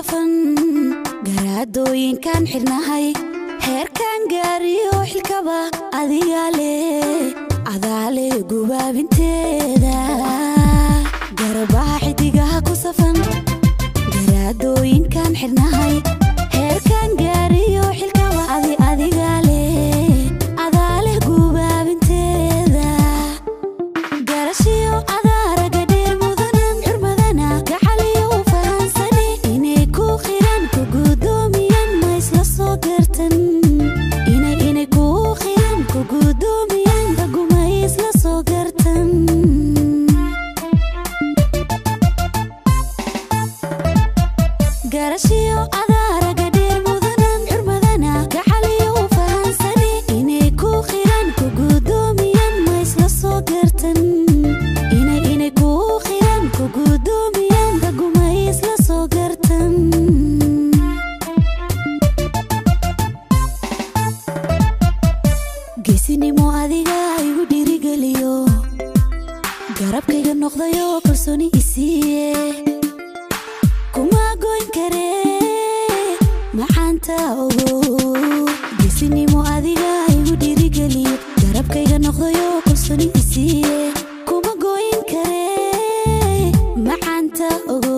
safan garaadooyinkaan xidhnahay heerkan gaariyo xilkaba adigaa leh adaa leh gubaabinteeda garabaha xidigaha ku safan garaadooyinkaan xidhnahay heerkan gaariyo xilkaba adi adigaa leh adaa leh gubaabinteeda garashiyo adaaraga dheer mudanan xurmadana gacaliyo u fahansani inay ku qiran ku gudoomiyaan ma isla soo gartan inay inay ku qiran ku gudoomiyaan raguma isla soo gartan garashiyo adaaraga dheer mudanan xurmadana gacaliyo u fahansani inay ku qiran ku gudoomiyaan ma isla soo gartan inay inay ku qiran ku gudoomiyaan raguma isla soo gartan geesinimo adiga igu dhiirigeliyo garabkayga noqdayo kalsooni isiiye kuma goyn kare maxaanta ogo geesinimo adiga igu dhiirigeliyo garabkayga noqdayo kalsooni isiiye kuma goyn kare maxaanta ogo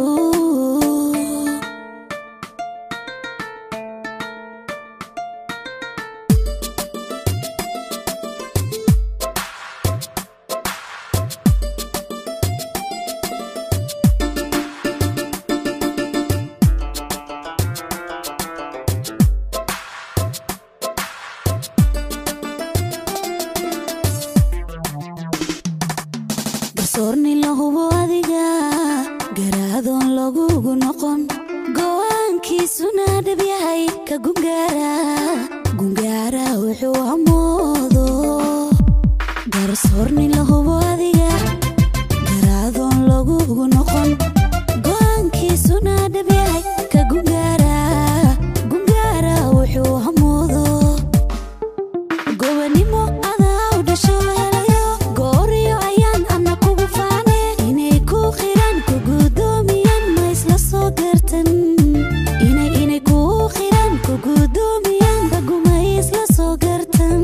garsoorni la hubo adiga garaadoon lagugu noqon go'aankiisuna dhab yahay ka gungaara gungaara wuxuu amoodo garsoorni la hubo adiga garaadoon lagugu noqon go'aankiisuna dhab yahay ka gungaara gungaara wuxuu amoodo gobanimo adaa u dhasho helayo gooriyo ayaan ana kugu faane inay ku qiran ku gudoomiyaan ma isla soo gartan inay inay ku qiran ku gudoomiyaan raguma isla soo gartan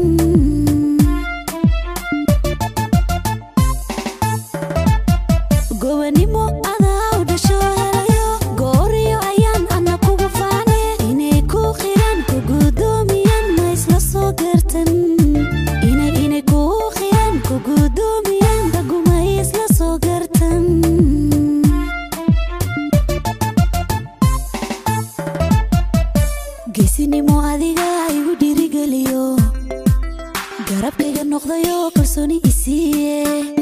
gobanimo adaa u dhasho helayo gooriyo ayaan ana kugu faane inay ku qiran ku gudoomiyaan ma isla soo gartan inay inay ku qiran ku gudoomiyaan raguma isla soo gartan geesinimo adiga igu dhiirigeliyo garabkayga noqdayo kalsooni isiiye